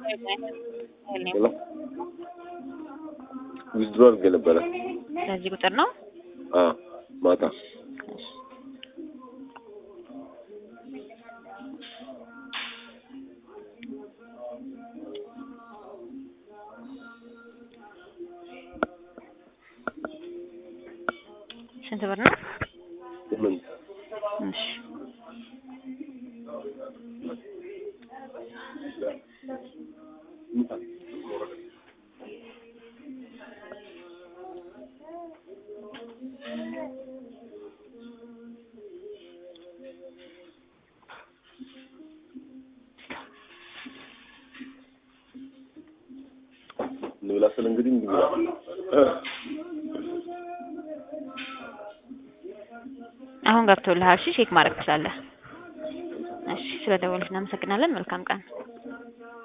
ሄሎ ዊዝድሮ አድርጌ ነበረ። በዚህ ቁጥር ነው። አዎ ማታ ስንት ብር ነው? ስምንት እሺ እንብላ ስል እንግዲህ እንዲህ ብላ አሁን ገብቶልሃል። እሺ ቼክ ማድረግ ትችላለህ። እሺ ስለደወልሽ እናመሰግናለን። መልካም ቀን